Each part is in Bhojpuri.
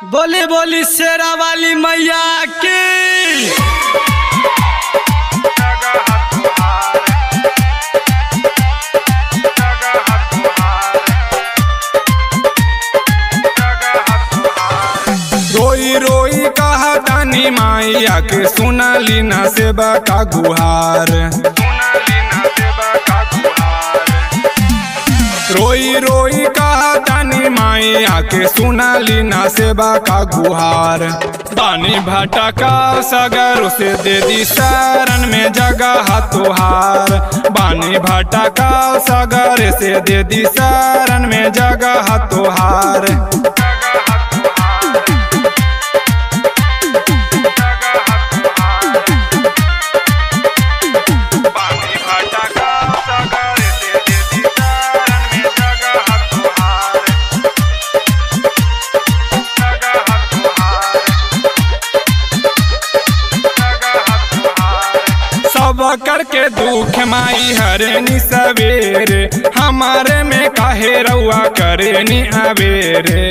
बोली बोली शेरा वाली मैया की रोई रोई कहा तानी माइया के सुनली ना सेवा का गुहार रोई रोई कहा तानी माइया के सुनली ना सेवा का गुहार पानी भटका सगर उसे दे दी शरण में जगह तुहार बानी भटका सगर से दे दी शरण में जगह तुहार पानी भटका सगर से दे दी शरण में जगह तुहार जगह तुहार सब करके दुख माई हरनी सवेरे हमारे में काहे रउआ करेनी अवेरे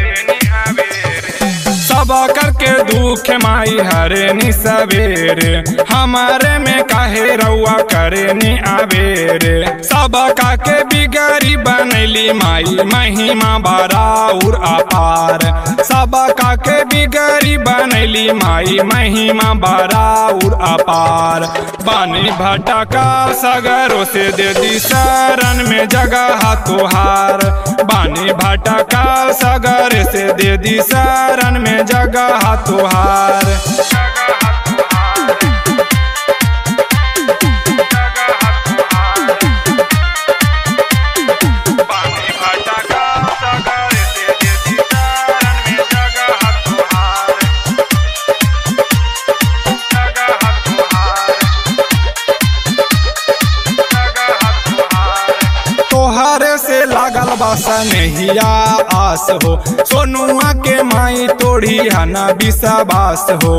सब करके दुख माई हरनी सवेरे हमारे में काहे रउआ करेनी अवेरे सब का के बिगड़ी बनैली माई महिमा बराउर अपार सब का के बिगड़ी बनैली माई महिमा बराउर अपार बानी भटका सगरों से दे दी शरण में जगह तुहार बानी भटका सगर से दे दी शरण में जगह तुहार पानी भटका सगर से दे दी शरण में जगह तुहार जगह तुहार तोहरे से लागल बासा नहिया आस हो सोनुआ के माई तोड़ी हना विश्वास हो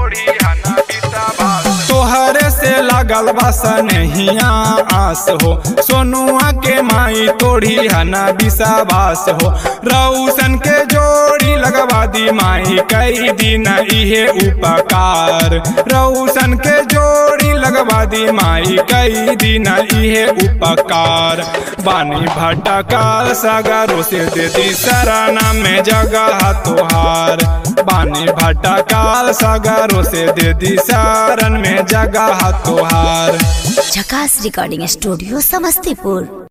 तोहरे से लागल बासा नहिया आस हो सोनुआ के माई तोड़ी हना विश्वास हो रौशन के जोड़ी लगवा दी माई कई दिन इहे उपकार रौशन के जोड़ी लगवा दी माई कई दिन इहे उपकार बानी भटकाल सगरों से दे दी शरणा में जगह तुहार बानी भटकाल सगरों से दे दी शरण में जगह तुहार झकास रिकॉर्डिंग स्टूडियो समस्तीपुर